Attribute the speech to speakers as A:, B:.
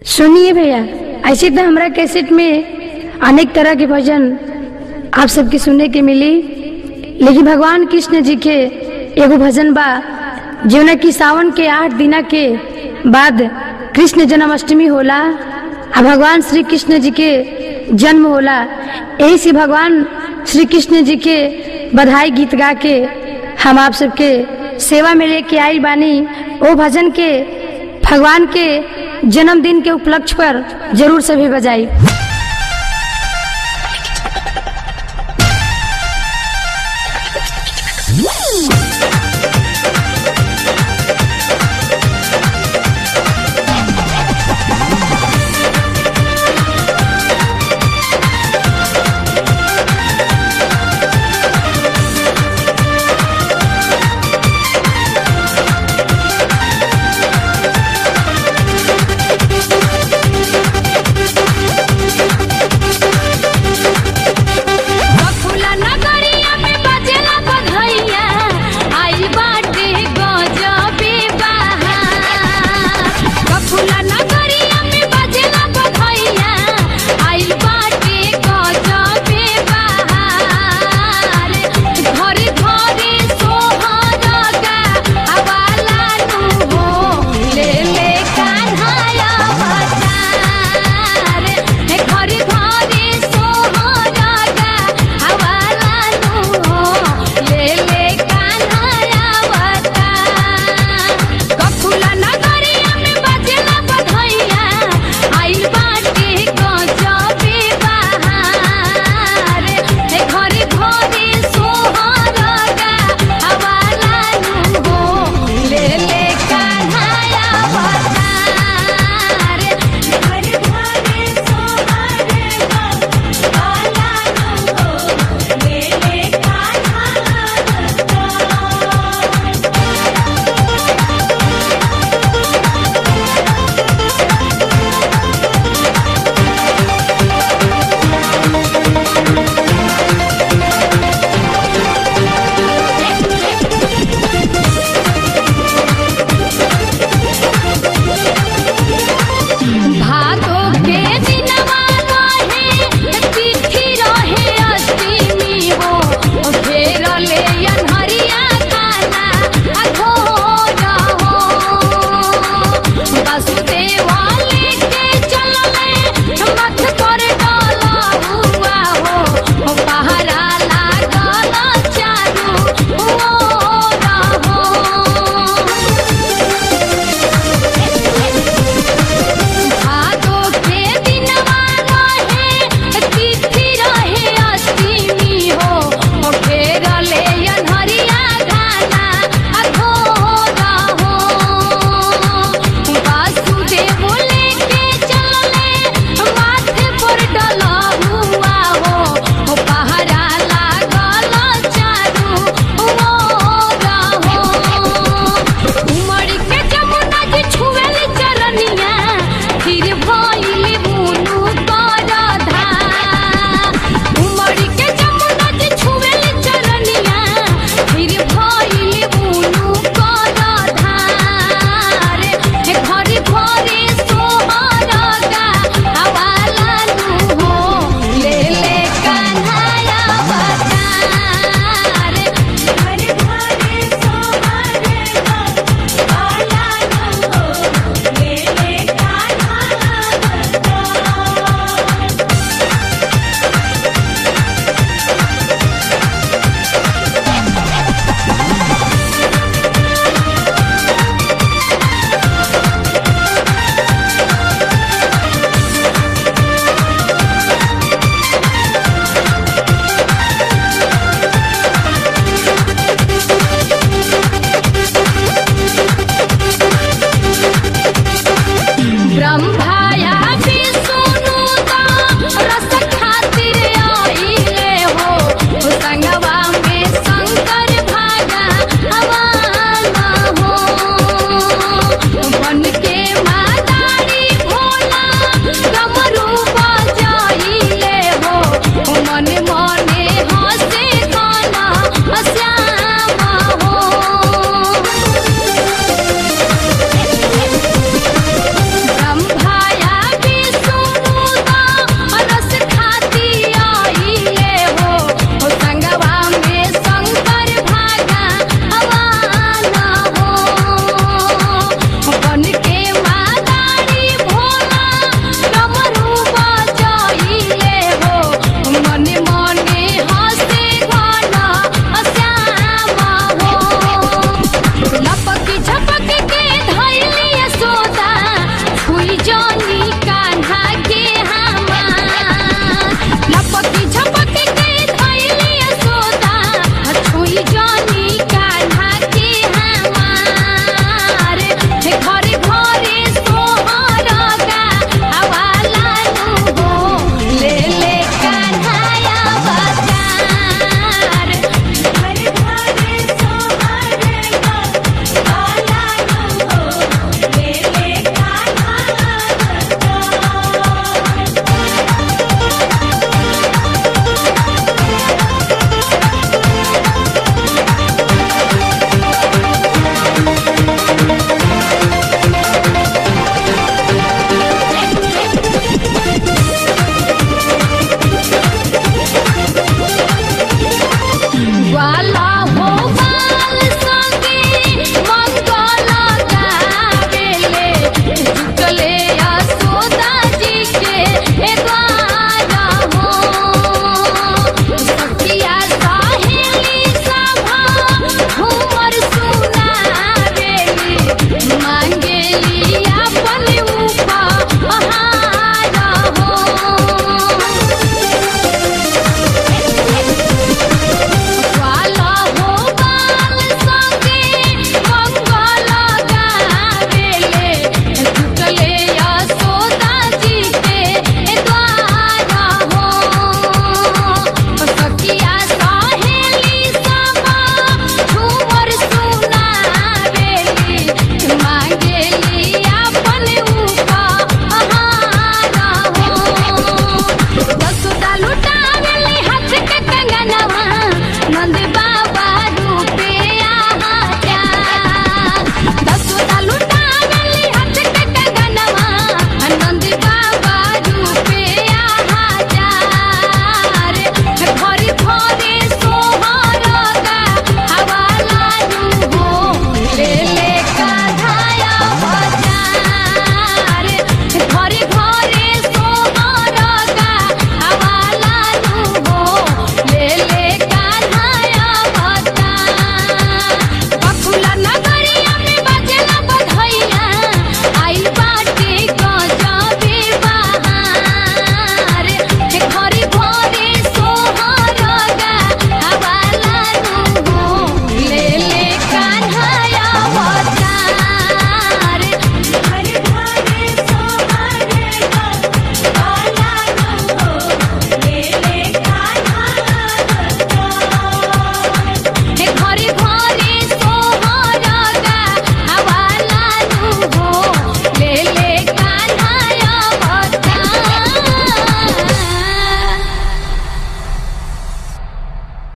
A: सुनिए भैया ऐसे तो हमरा कैसेट में अनेक तरह के भजन आप सबके सुनने के मिली लेकिन भगवान कृष्ण जी के एगो भजन बा जौना की सावन के आठ दिना के बाद कृष्ण जन्माष्टमी होला आ भगवान श्री कृष्ण जी के जन्म होला यही से भगवान श्री कृष्ण जी के बधाई गीत गा के हम आप सबके सेवा में लेके आई बानी ओ भजन के भगवान के जन्मदिन के उपलक्ष्य पर जरूर सभी बजाई
B: बकुला नगरिया में बजेला बधैया आई बाटे गजबे बहार बकुला नगरिया में बजेला बधैया आई बाटे गजबे बहार घर घरे सोहर गा हवाला नु हो ले ले कान्हाया अवतार हे घर घरे सोहर गा हवाला नु हो ले ले कान्हाया अवतार ककुला नगरिया में बजेला बधैया आइल बाटे गजबे बहार हे घरे घरे सोहर गा हवाला नु हो ले ले कान्हाया अवतार घरे घरे सोहर गा हवाला नु हो ले ले कान्हाया अवतार भादो के दिनवा रहे तिथि रहे अष्टमी हो फेर ले अनहरिया काला अघोर हो वसुदेव लेके चलले मथ पर डाला हुआ हो पहरा लागल चारू ओर हो भादो के दिनवा रहे तिथि रहे अष्टमी हो ओ फेर ले अनहरिया गाना अघोर हो वासुदेव लेके चलले माथे पर डला हुआ हो ओ पहरा लागल चारू ओर हो उमड़ के जमुना जी छुएल चरनिया फिर भइल बुनु कर धार उमड़ के जमुना जी छुएल चरनिया फिर भइल बुनु कर धार हे घरे घरे सोहर गा हवाला नु हो ले ले कान्हाया अवतार घरे घरे सोहर गा हवाला नु हो ले ले कान्हाया अवतार ब्रह्मा